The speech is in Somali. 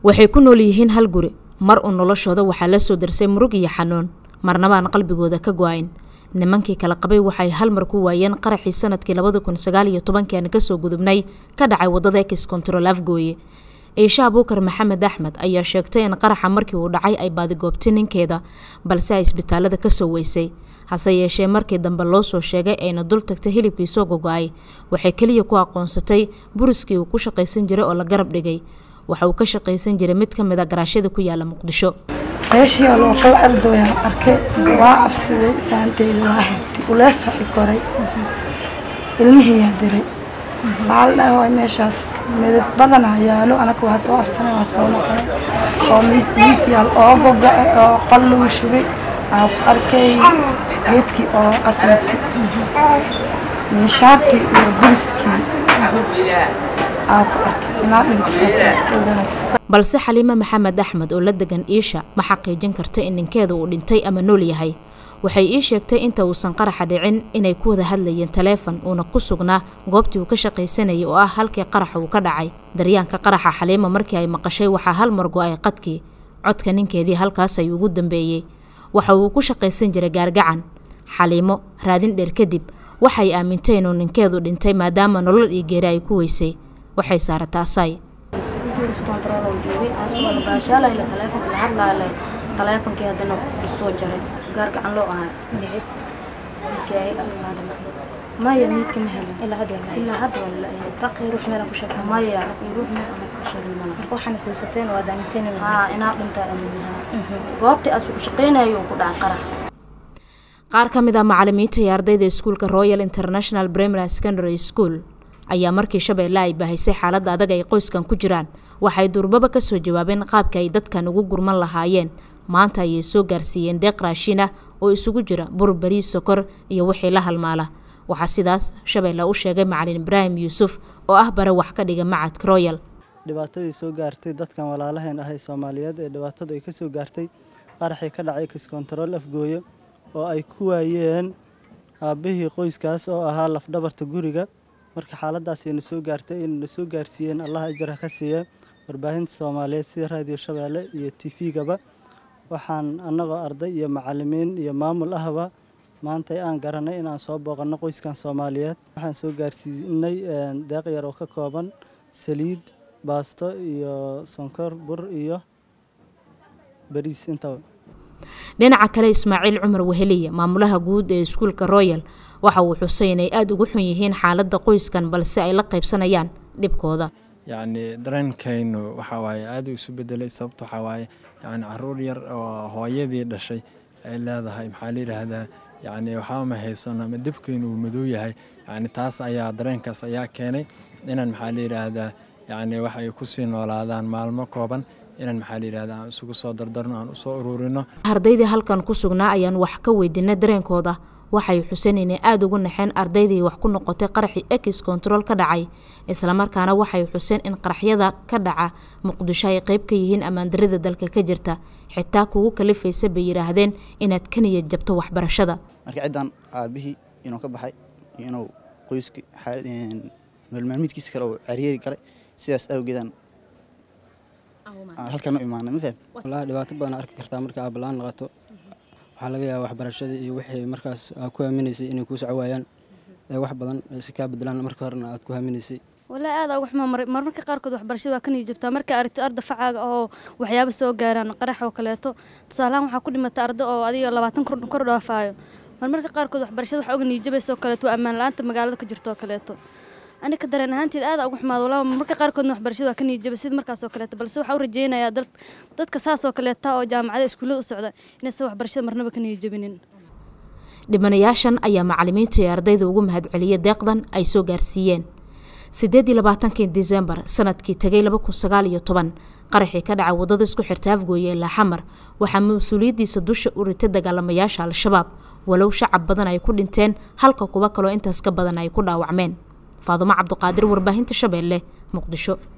waxay ku nool yihiin hal guri mar uu noloshooda waxaa la soo darsay murug iyo xanuun marnabaan qalbigooda ka go-ayn nimankii kala qabay waxay hal mar ku waayeen qaraxii sanadkii labada kun sagaal iyo tobankii aan kasoo gudubnay ka dhacay wadada ex control afgooye ciisha abuukar maxamed axmed ayaa sheegtay in qaraxa markii uu dhacay ay baadigoobtay ninkeeda balse ay isbitaalada kasoo weysay hase yeeshee markii dambe loo soo sheegay ayna dul tagtay hilibkii soo gogo-ay waxay keliya ku aqoonsatay buriskii uu ku shaqaysan jiray oo la garab dhigay waxa uu ka shaqaysan jiray mid ka mid a garaashyada ku yaala muqdisho meeshii oo loo kala ardooyaan arkay waa cabsaday saanteyda waa xirtay uleesa i koray ilmihiiyaa diray waxaa la dhahay meeshaas midad badanaa yaalo anaga waa soo absanay waa soo noqonay oo miid miid yaal oo goga-e oo qol lagu shubay aa ku arkay geedkii oo asmatay miishaartii iyo buriskii aa ku arkay inaa dhintasaas balse xaliime maxamed axmed oo la degan iisha ma xaqiijin karta in ninkeeda uu dhintay ama nool yahay waxay ii sheegtay inta uusan qaraxa dhicin inay ku wada hadlayeen taleefon uuna ku sugnaa goobtii uu ka shaqaysanayay oo ah halkii qaraxa uu ka dhacay daryaanka qaraxa xaliima markii ay maqashay waxaa hal mar go-ay qadkii codka ninkeedii halkaas ayuu ugu dambeeyey waxa uu ku shaqaysan jiray gaargacan xaliimo raadin dheer kadib waxay aamintay inuu ninkeedu dhintay maadaama nolol iyo geeri ay ku weysay waxay saarataa asay taleefonkii haddana isoo jaray gaar gacan loo ahaa maya miidka ma helin ilaa hadda waa la raqii ruux meel ku sheegtay maya raqii ruux meel ama ka sheegin mana marka waxaana sawsateen waa daaminteen haa inaa dhintaa aminaha goobtii as ku shaqaynayo ku dhacay qarax qaar ka mid ah macalimiinta iyo ardayda iskuulka royal international primary secondary school ayaa markii shabeelle ay bahaysay xaaladda adag ay qoyskan ku jiraan waxay durbaba kasoo jawaabeen qaabka ay dadkan ugu gurman lahaayeen maanta ayay soo gaarsiiyeen deeq raashin ah oo isugu jira bur bariis sokor iyo wixii la halmaala waxaa sidaas shabeelle u sheegay macalin ibraahim yuusuf oo ah bare wax ka dhiga macadka royal dhibaatadii soo gaartay dadkan walaalaheen ahay soomaaliyeed ee dhibaatadu ay ka soo gaartay qaraxii ka dhacay kiskontarool afgooye oo ay ku waayeen aabbihii qoyskaas oo ahaa lafdhabarta guriga marka xaaladaasayna soo gaartay inayna soo gaarsiiyeen allah ajara ka siiya warbaahinta soomaaliyeed sida raadiyo shabeelle iyo tifigaba waxaan annagoo arday iyo macalimiin iyo maamul ahba maanta aan garanay inaan soo booqanno qoyskan soomaaliyeed waxaan soo gaarsiinay deeq yar oo ka kooban saliid baasto iyo sonkor bur iyo bariis intaba dhinaca kale ismaaciil cumar weheliya maamulaha guud ee iskuulka royal waxa uu xusay inay aada ugu xun yihiin xaaladda qoyskan balse ay la qaybsanayaan dhibkooda yacni dareenkaynu waxa waaye aada u isu bedelay sababta waxaa waaye yacni caruur yar oo hooyadii dhashay ay leedahay maxaa la yidhaahdaa yacni waxba ma haysano ama dibkaynu uu madow yahay yacni taas ayaa dareenkaas ayaa keenay inaan maxaa la yidhaahdaa yacni wax ay kusii noolaadaan maalmo kooban inaan maxaa la yidhahdaa aan isugu soo dardarno aan usoo ururino ardaydii halkan ku sugnaa ayaan wax ka weydiinay dareenkooda waxay xuseen inay aada ugu naxeen ardaydii wax ku noqotay qaraxii ex control ka dhacay islamarkaana waxay xuseen in qaraxyada ka dhaca muqdisho ay qeyb ka yihiin ammaandarida dalka ka jirta xitaa kugu kalifaysa bay yidhaahdeen inaad ka niyad jabto waxbarashada marka ciddan aabihii inuu ka baxay iyo inuu qoyski nololmaalmiidkiisa kale uu cariyeeri galay sidaas awgeedaan halkan u imaanay ma faham wallaahi dhibaato badan arki kartaa marka aad ballaan naqato waxaa laga yaabaa waxbarashadii iyo wixii markaas aad ku haminaysay inay kuu soco waayaan ee wax badan si kaa bedelaan marka horena aad ku haminaysay walaahi aad uga xumaa maray marmarka qaarkood waxbarashada waa ka niyi jabtaa markaa aragtid arda facaaga oo waxyaaba soo gaaraan qarax oo kaleeto tusaalahaan waxaa ku dhimata arda oo adiga labaatan kor dhaafaayo marmarka qaarkood waxbarashada waxa uga niyi jabaysa oo kaleeto waa ammaan la-aanta magaalada ka jirta oo kaleeto anika dareen ahaanteed aada ugu xumaado walaa marmarka qaarkoodna waxbarashada waa ka niyi jabay sida markaas oo kaleeto balse waxaa u rajeynayaa dadka saas oo kaleeta oo jaamacada iskuullada u socda inaysan waxbarashada marnaba ka niyi jabinin dhibanayaashan ayaa macalimiinta iyo ardayda ugu mahadceliyay deeqdan ay soo gaarsiiyeen sideed iyo labaatankii disembar sanadkii tegay laba kun sagaal iyo toban qaraxii ka dhacay waddada isku xirta afgooye ilaa xamar waxaa mas-uuliyaddiisa dusha u ritay dagaalamayaasha al-shabaab walow shacab badan ay ku dhinteen halka kuwa kaloo intaas ka badan ay ku dhaawacmeen faadumo cabduqaadir warbaahinta shabeelle muqdisho